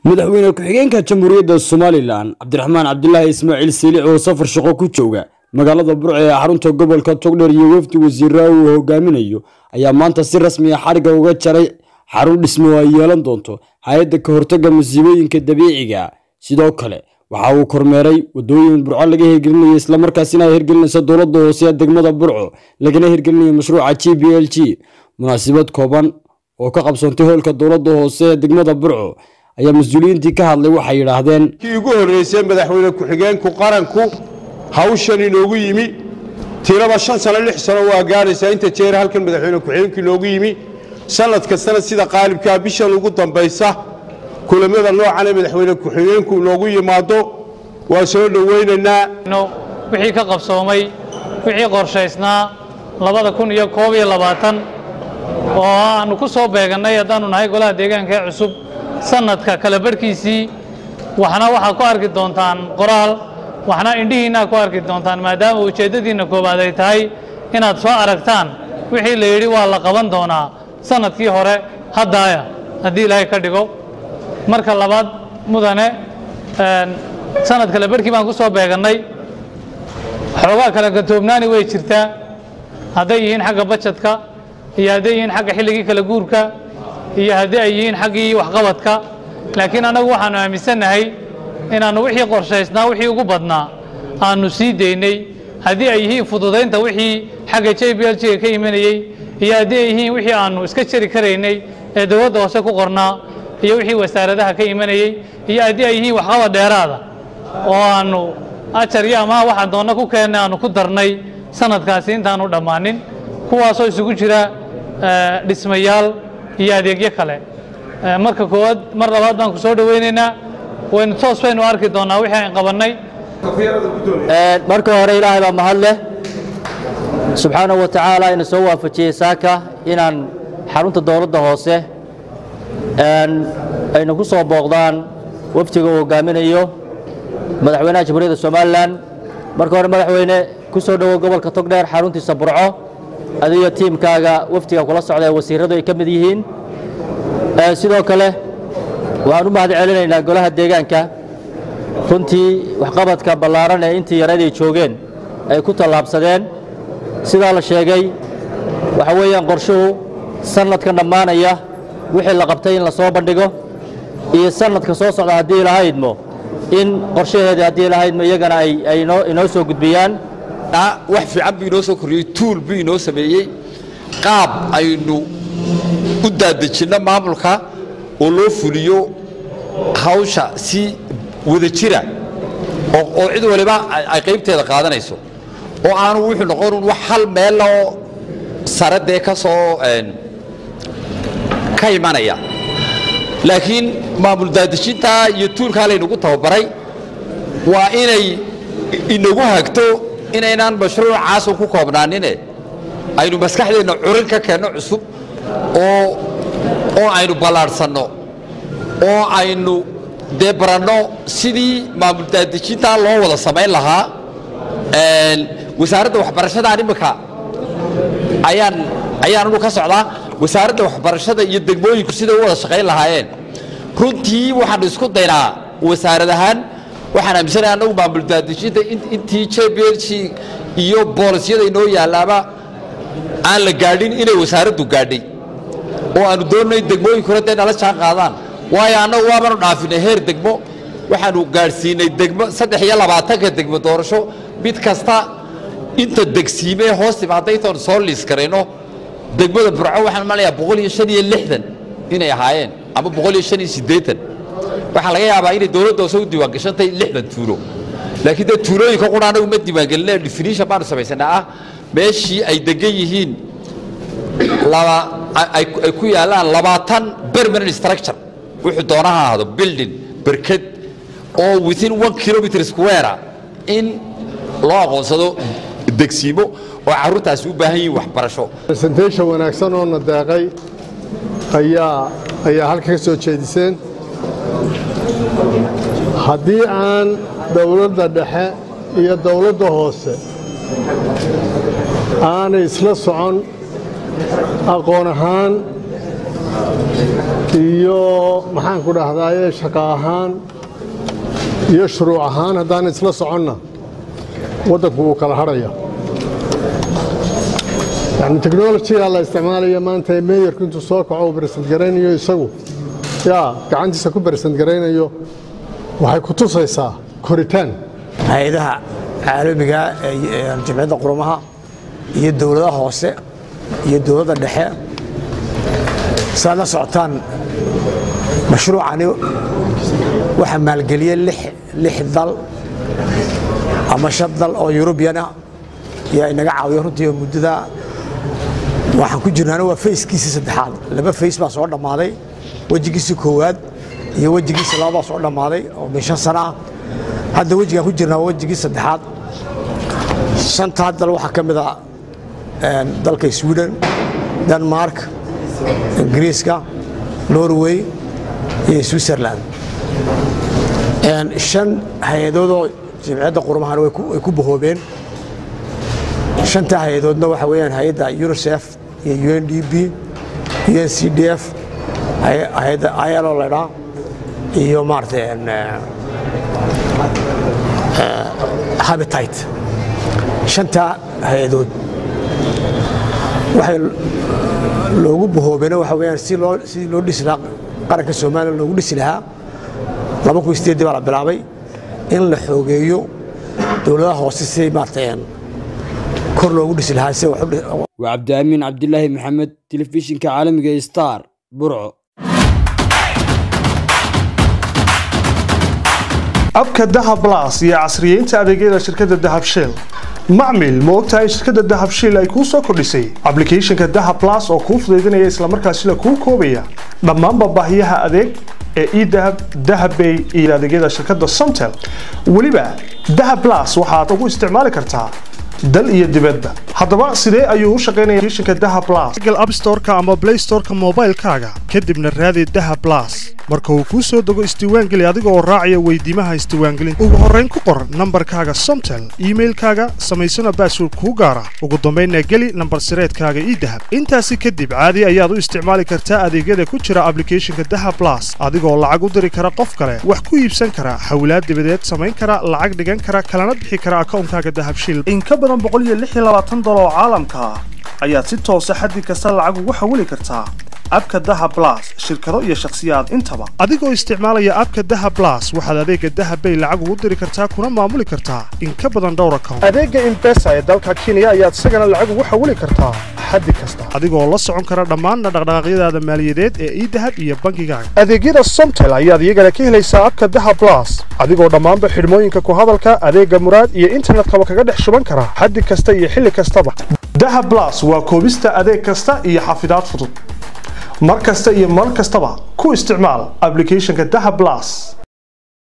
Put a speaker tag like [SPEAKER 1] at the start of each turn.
[SPEAKER 1] madaxweyne ku-xigeenka jamhuuriyadda somalilan cabdiraxmaan cabdilaahi ismaaciil siilic oo safar shaqo ku jooga magaalada burco ee xarunta gobolka togdheer iyo wafdi wasiiraa uu hogaaminayo ayaa maanta si rasmi a xariga uga jaray xarun dhismo oo ay yeelan doonto hay-adda ka hortagga masiibooyinka dabiiciga sidoo kale waxa uu kormeeray wadooyin burco laga hirgelinayo islamarkaasina ay hirgelinayso dowladda hoose ee degmada burco lagana hirgelinayo mashruuca g b l g munaasabad kooban oo ka qabsoontay hoolka dowladda hoose ee degmada burco ayaa mas-uuliyiintii ka hadlay waxay yidhaahdeen
[SPEAKER 2] kii ugu horreysay madaxweyne ku-xigeenku qaranku hawshan inoogu yimi tiraba shan sano lix sano waa gaadhaysaa inta jeer halkan madaxweyne ku-xigeenku inoogu yimi sannad kastana sida qaalibkaa bishan ugu dambaysa kulamada noocan ee madaxweyne ku-xigeenku inoogu yimaado waa soo dhowaynaynaa
[SPEAKER 3] wixii ka qabsoomay wixii qorshaysnaa labada kun iyo koob iyo labaatan oo aanu ku soo beegannay haddaannu nahay golaha deegaanka ee cusub sanadka kala barhkiisii waxna waxaa ku arki doontaan qoraal waxna indhihiinaa ku arki doontaan maadaama ujeeddadiinna koowaad ay tahay inaad soo aragtaan wixii la yidhi waa la qaban doonaa sanadkii hore haddaaya haddii ilaahay ka dhigo marka labaad mudane sanad kale barhkii baan ku soo beegannay xoogaa kala gatoobnaani way jirtaa hadday yihiin xagga bajadka iyo hadday yihiin xagga xilligii kala guurka iyo haddii ay yihiin xaggii waxqabadka laakiin annagu waxaannu aaminsannahay inaannu wixii qorshaysnaa wixii ugu badnaa aannu sii daynay haddii ay yihiin fududaynta wixii xagga j b l g-ga ka imanayey iyo haddii ay yihiin wixii aannu iska jari karaynay ee dowladda hoose ku qornaa iyo wixii wasaaradaha ka imanayey iyo haddii ay yihiin waxqabad dheeraada oo aannu ajar iyo amaha waxaan doonna ku keennay aannu ku darnay sanadkaasi intaannu dhammaanin kuwaasoo isugu jira dhismayaal iyo adeegyo kale marka koowaad mar labaad baan ku soo dhowaynaynaa waynu toos baynu arki doonnaa wixii aan qabannay
[SPEAKER 4] marka hore ilaahay baa mahad leh subxaanahu wa tacaala ina soo waafajiyey saaka inaan xarunta dowladda hoose ayna ku soo booqdaan waftiga uu hogaaminayo madaxweynaha jamhuuriyadda somalilan marka hore madaxweyne ku soo dhowow gobolka togdheer xaruntiisa burco adiyo tiimkaaga waftiga kula socda ee wasiiradu ay ka mid yihiin sidoo kale waxaan u mahad celinaynaa golaha deegaanka runtii waxqabadka ballaaran ee intii yareed ay joogeen ay ku tallaabsadeen sidaa la sheegay waxa weeyaan qorshuhu sannadkan dhammaanaya wixii la qabtay in la soo bandhigo iyo sannadka soo socda haddii ilahaydmo in qorshaheeda haddii ilahaydmo iyagana ay inoo soo gudbiyaan
[SPEAKER 5] wax fiican buu inoo soo korriyey tuul buu inoo sameeyey qaab aynu u daadejinno maamulka oo loo fuliyo hawsha si wada jira oo cid waliba ay qaybteeda qaadanayso oo aanu wuxuu noqonun wax hal meella oo sare dee ka soo ka imanaya laakiin maamul daadejintaa iyo tuulkaa laynagu tababaray waa inay inagu hagto inaynaan mashruucaasun ku koobnaanine aynu maskaxdeenna curin ka keenno cusub oo oo aynu ballaadhsanno oo aynu dee baranno sidii maamul daadejintaa loo wada samayn lahaa wasaaradda waxbarashadaan imminka ayaan ayaan anu ka socdaa wasaaradda waxbarashada iyo degmooyinku siday u wada shaqayn lahaayeen runtii waxaanu isku daynaa wasaarad ahaan waxaan aaminsanaha annagu maamul daadejinta intii j b l g iyo boolisyada inoo yaallaaba aan la gaadhin inay wasaaraddu gaadhay oo aanu doonnay degmooyinkuna dee nala jaan qaadaan waayo annagu waabanu dhaafinay heer degmo waxaanu gaadhsiinay degmo saddex iyo labaatanka degmo doorasho mid kasta inta degsiimee hoos timaadda intaanu soo liis karayno degmada burco waxaan malayaa boqol iyo shan iyo lixdan inay ahaayeen ama boqol iyo shan iyo siddeetan waxaa laga yaabaa inay dowladda hoose u diiwaangashantay lixdan tuulo laakiin dee tuulooyinka qura anagu ma diiwaangelinay definition baanu samaysanaa ah meeshii ay degan yihiin laba ay ku yaallaan labaatan permanent structure wuxuu doonaha ahaado building berked oo within one kilometer square in loo aqoonsado degsiimo oo carruurtaasi u baahan yihiin waxbarasho
[SPEAKER 6] presentation wanaagsan oo na deeqay ayaa ayaa halka ka soo jeediseen haddii aan dowladda dhexe iyo dowladda hoose aanay isla socon aqoon ahaan iyo maxaan ku dhahdaye shaqo ahaan iyo shuruuc ahaan haddaan isla soconna waddanku wuu kala hadhaya yani technolojiga la isticmaalaya maanta ee meeyarku intuu soo kaco uu bersent garaynayo isagu yaa gacantiisa ku bersent garaynayo waxay ku tusaysaa koritaan
[SPEAKER 7] hay-adaha caalamiga ee jamciyadda qurumaha iyo dowladaha hoose iyo dowladda dhexe saad la socotaan mashruucani waxaa maalgeliyey lix dal ama shan dal oo yurubiyan ah yaa inaga caawiyo runtii muddada waxaan ku jirnaana waa fayskiisii saddexaad laba fays baa soo dhammaaday wejigiisii koowaad iyo wejigiisii laba baa soo dhammaaday oo min shan sana ah hadda wejigaan ku jirnaa waa wejigii saddexaad shantaa dal waxaa ka mid ah dalka sweden denmark ingiriiska norway iyo switzerland shan hay-adoodoo jamciyadda qurmahana way ku bahoobeen shantaa hay-adoodna waxa weeyaan hay-adda unicef iyo u n d b u n c d f hay-adda ilo laydhaa iyo maaragtay habitate shantaa hay-adood waxay loogu bahoobeena waxa weyaan si loo sidii loo dhisi lahaa qaranka soomaaliya loogu dhisi lahaa laba kun sideedii baa la bilaabay in la xoogeeyo dowladaha hoose si maaragtay kor loogu dhisi lahaa si
[SPEAKER 1] waa cabdiamiin cabdilaahi maxamed telefishinka caalamiga star burco
[SPEAKER 8] abka dahab blas iyo casriyeynta adeegyada shirkadda dahab shell macmil ma ogtahay in shirkadda dahab shell ay kuu soo kordhisay ablicathonka dahab blas oo kuu fudaydinaya islamarkaasina kuu koobaya dhammaanba baahiyaha adeeg ee edahab dahabbay iyo adeegyada shirkadda somtel weliba dahab blas waxaad ugu isticmaali kartaa dal iyo dibadba haddaba sidee ayuu u shaqaynaya applicationka dahab blas google app store-ka ama play store-ka moobaylkaaga kadibna raadi dahab blas marka uu kuu soo dego isdiiwaangeli adiga oo raacaya weydiimaha isdiiwaangelinta ugu horrayn ku qor nambarkaaga somtel iimailkaaga samaysana baasword kuu gaara ugu dambaynna geli nambar sireedkaaga idahab intaasi kadib caadi ayaad u isticmaali kartaa adeegyada ku jira ablicathonka dahab blas adigoo lacag u diri kara qof kale wax ku iibsan kara hawlaad dibadeed samayn kara lacag dhigan kara kalana bixi kara akawnkaaga dahab shil in ka badan oo caalamka ah ayaad si toosa xaddi kasta lacag ugu xawili kartaa abka daha blas shirkado iyo shakhsiyaad intaba adigoo isticmaalaya abka daha blas waxaad adeega dahabbay lacag ugu diri kartaa kuna maamuli kartaa in ka badan dhowr account adeega imbesa ee dalka kenya ayaad isagana lacag ugu xawili kartaa xaddi kasta adigoo la socon kara dhammaan dhaqdhaqaaqyadaada maaliyadeed ee idahab iyo bankigaaga adeegyada somtel ayaad iyagana ka helaysaa abka daha blas adigoo dhammaanba xidhmooyinka ku hadalka adeega muraad iyo internetkaba kaga dhex shuban kara xaddi kasta iyo xilli kastaba daha blas waa koobista adeeg kasta iyo xafidaad fudud mar kasta iyo mar kastaba ku isticmaal ablicathonka daha blas